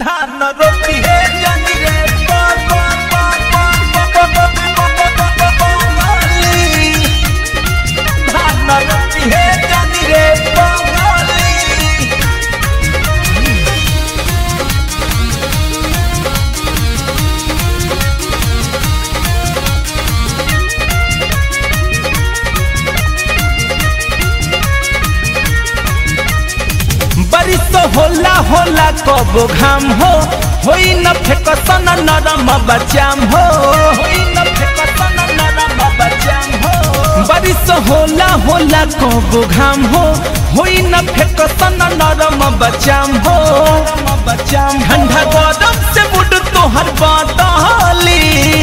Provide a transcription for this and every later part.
धान रोपी है जनी रे पा पा पा पा पा पा पा पा पा पा पा पाली धान रोपी है जनी रे पाली बारिश होला होला कबो घाम हो होई न फेकसन नरम बचाम हो होई न फेकसन नरम बचाम हो बारिश होला होला कबो घाम हो होई न फेकसन नरम बचाम हो बचाम ठंडा गरम से मुड तोहर बादली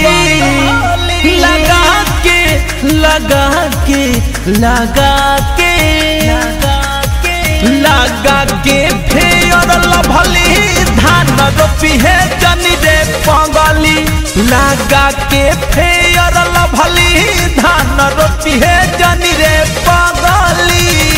लगा के लगा के लगा के लगा के लगा के फेयर लभली धान रोपी है जनी रे पगली लगा के फेयर लभली धान रोपी है जनी रे पगली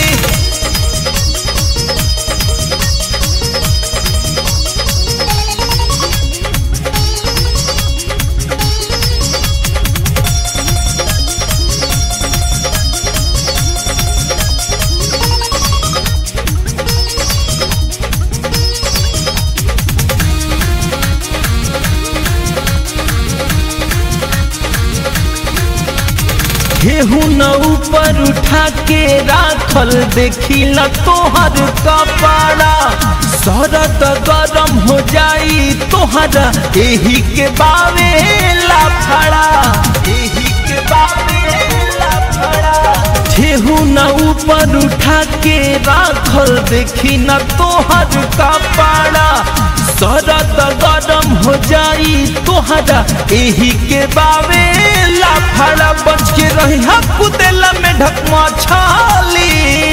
केहू न ऊपर उठा के राखल देखी न तोहर कपड़ा शरद गरम हो जाई तोहरा एही के बावे लाफड़ा एही के बावे लाफड़ा केहू न ऊपर उठा के राखल देखी न तोहर कपड़ा शरद गरम हो जाई तोहरा एही के बावे लाफड़ा बच के रही कुदेला में ढकमा छाली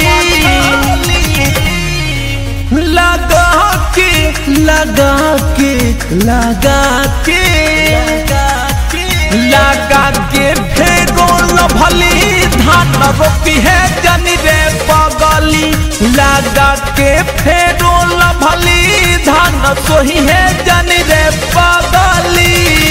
लगा के लगा के लगा के लगा के फेरो भली धान रोपी है जनी रे पगली लगा के फेरो भली धान सोही है जनी रे पगली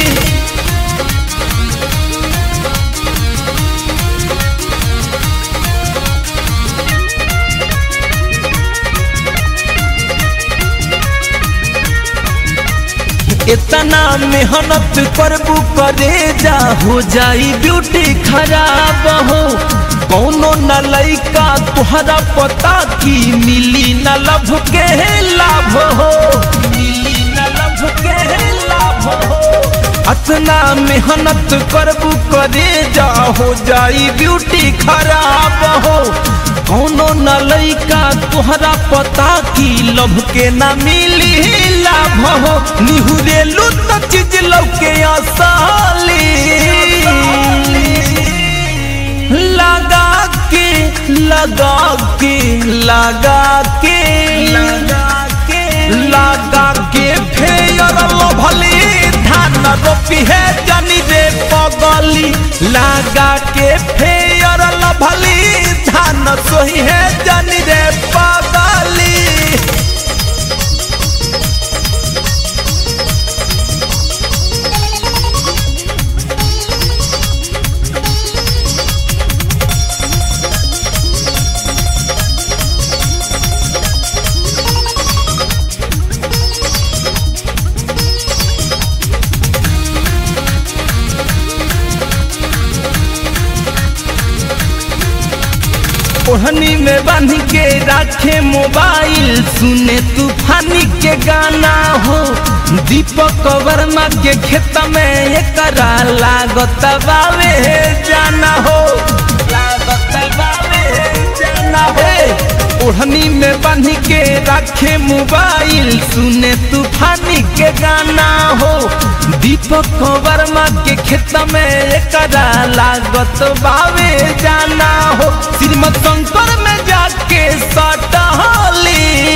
इतना मेहनत करबू करे जा हो जाई ब्यूटी खराब हो कौनो न लइका तुहरा पता की मिली न लभ के लाभ हो मिली न लभ के लाभ हो अतना मेहनत करबू करे जा हो जाई ब्यूटी खराब हो कौनो न लइका तोहरा पता की लभ के न मिली लाभ हो निहुरेलू तो चीज लौके आसाली लगा के लगा के लगा के लगा के लगा के फेयर भली धान रोपी है जनी रे पगली लगा के फेयर भली धान सोही है जनी रे पगली ओढ़नी में बांध के रखे मोबाइल सुने तूफानी के गाना हो दीपक वर्मा के खेत में एकरा लागत बावे जाना हो लागत बावे जाना हो ओढ़नी में बांध के रखे मोबाइल सुने तूफानी के गाना हो दीपक वर्मा के खेत में एकरा लागत बावे जाना हो श्रीमद शंकर में जाके सटहली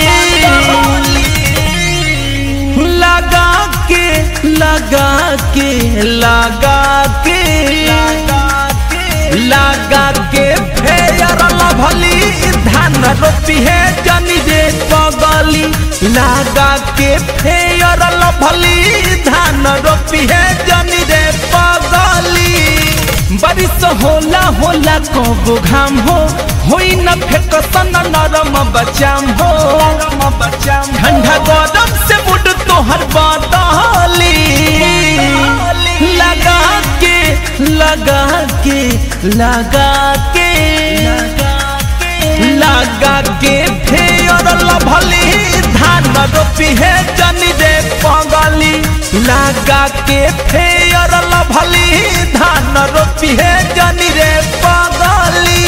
लगा के लगा के लगा के लगा के फेयर लभली धान रोपी है जनी रे पगली लगा के फेयर लभली धान रोपी है जनी रे पगली बारिश होला होला कबो घाम हो होई न फेकसन नरम बचाम हो ठंडा गरम से मुड तोहर बदली लगा के लगा के लगा के लगा के फेयर लभली धान रोपी है जनी रे पगली लगा के फेयर लभली धान रोपी है जनी रे पगली